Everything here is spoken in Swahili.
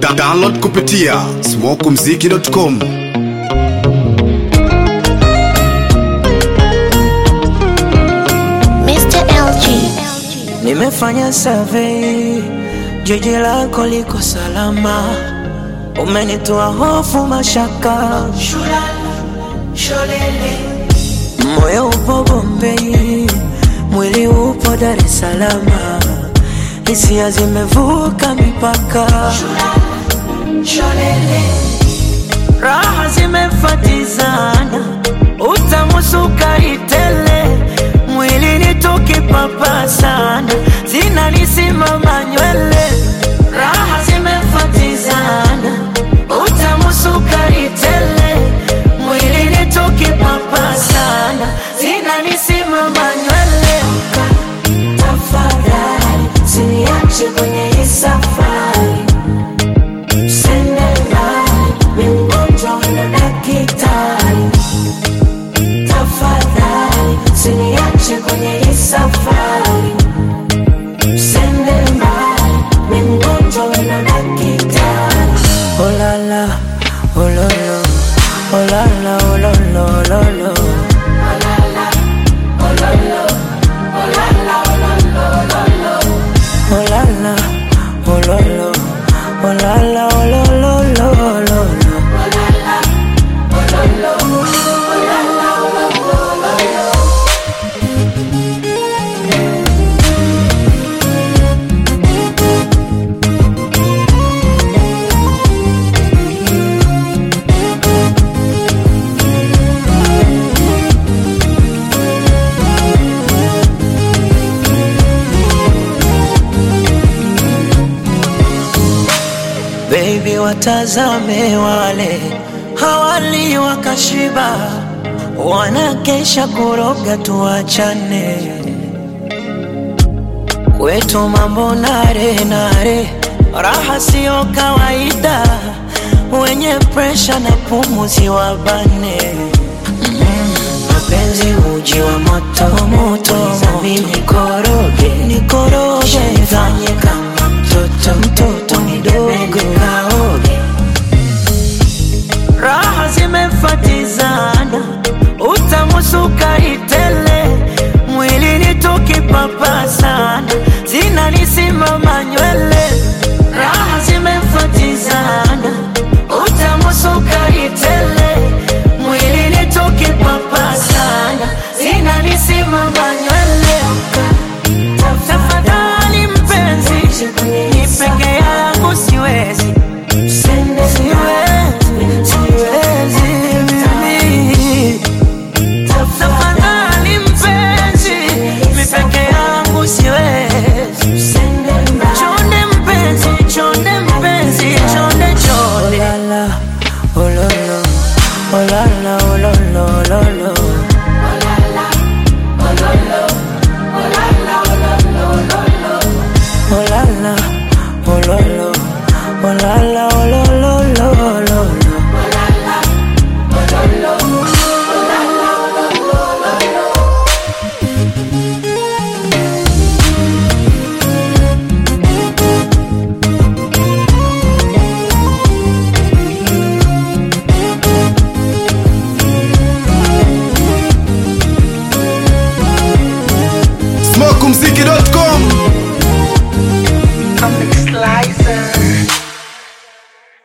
Da download kupitia smokumziki.com. Mr. LG. Nimefanya survey, jiji lako liko salama, umenitoa hofu, mashaka, moyo upo Bombei, mwili upo Dar es Salaam, hisia zimevuka mipaka, raha zimefatizana, utamusuka itele, mwilini tukipapasana, zinanisimama nywele, raha zimefatizana, utamusuka itele, mwilini tukipapasana, zinanisimama nywele. Tafadhali usiniache kwenye hii safari Tafadhali usiniache kwenye hii safari, usende mbali, ni mgonjwa na daktari. Oh la la, oh lo lo, oh la la, oh lo lo, oh lo lo. Oh la la, oh lo lo, oh la la, oh lo lo, lo lo lo. Baby, watazame wale hawali wakashiba, wanakesha kuroga, tuachane kwetu mambo nare nare, raha siyo kawaida, wenye presha na pumuzi wabane mapenzi uji wa moto moto, mimi nikoroge nikoroge, fanye kama mtoto mtoto mdogo kaoge, raha zimefatizana, utamusuka itele, mwilini tukipapasana, zinanisimama nywele, raha zimefatizana, utamusuka itele, mwilini tukipapasana, zinanisimama nywele. Tafadhali mpenzi, ni peke yangu siwezi, siwezi, siwezi mimi. Tafadhali mpenzi, mi peke yangu siwezi. Chonde mpenzi, chonde mpenzi, chonde chonde. Oh la la, oh la la, oh la la, oh la la. Oh la la, oh la la, oh la la.